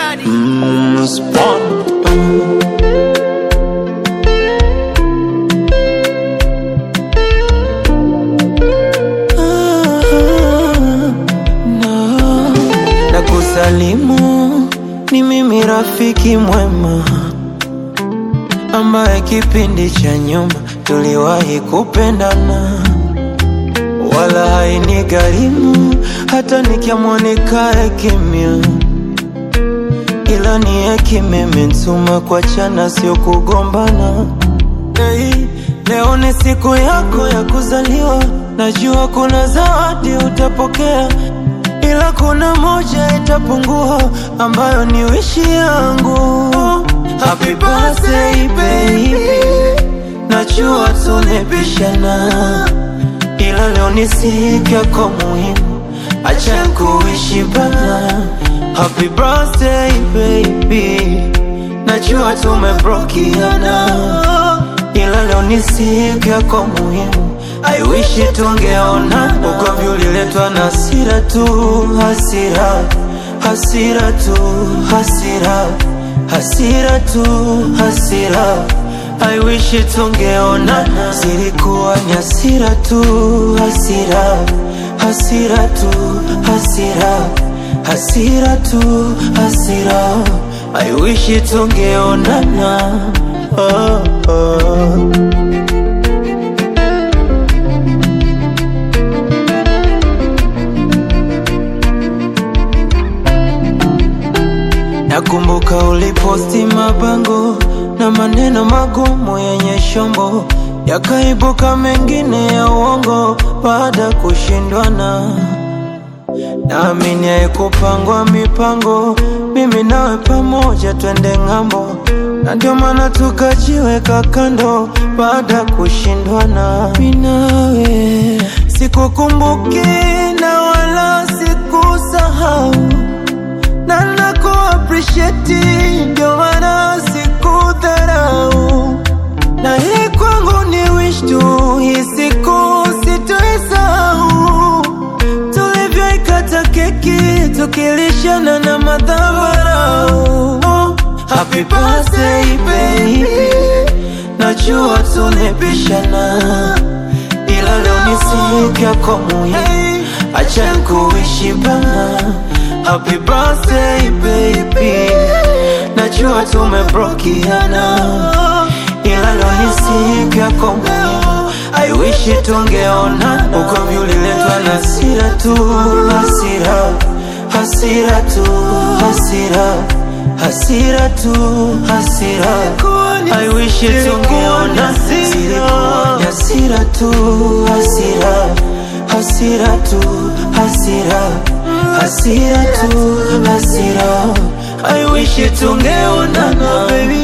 Daddy. Mm, spawn. No. Na kusalimu ni mimi rafiki mwema ambaye kipindi cha nyuma tuliwahi kupendana, wala haini gharimu hata nikiamua nikae kimya, ila ni hekima imenituma kuachana, sio kugombana. Hey, leo ni siku yako ya kuzaliwa, najua kuna zawadi utapokea, ila kuna moja itapungua, ambayo ni wishi yangu. Happy birthday baby, najua tulipishana, ila leo ni siku yako muhimu, acha kuishi bana. Happy birthday baby, najua tumebrokiana ila leo ni siku yako muhimu, I wish tungeona. Ugomvi uliletwa na hasira tu, hasira, hasira tu, hasira, hasira tu, hasira. I wish tungeona, zilikuwa ni hasira tu, hasira, hasira tu, hasira, hasira tu, hasira. I wish tungeonana. Oh, oh. Nakumbuka uliposti mabango na maneno magumu yenye shombo, yakaibuka mengine ya uongo baada ya kushindwana. Naamini haikupangwa mipango, mimi nawe pamoja twende ng'ambo, na ndio maana tukajiweka kando baada ya kushindwana. Mimi nawe sikukumbuki na wala sikusahau na naku appreciate, ndio maana sikudharau, na hii kwangu ni wish tu, hii siku sitoisahau, tulivyoikata keki tukilishana na madhabarau. Oh, happy birthday baby, najua tulipishana, ila leo ni siku yako muhimu, acha kuishi bana. Happy birthday baby, najua tumebrokiana, ila leo ni siku yako muhimu, I wish tungeona. Ugomvi uliletwa na hasira tu, hasira, hasira tu, hasira, hasira tu, hasira. I wish tungeona, zilikuwa ni hasira tu, hasira, hasira tu, hasira hasira tu, hasira. I wish tungeonana baby,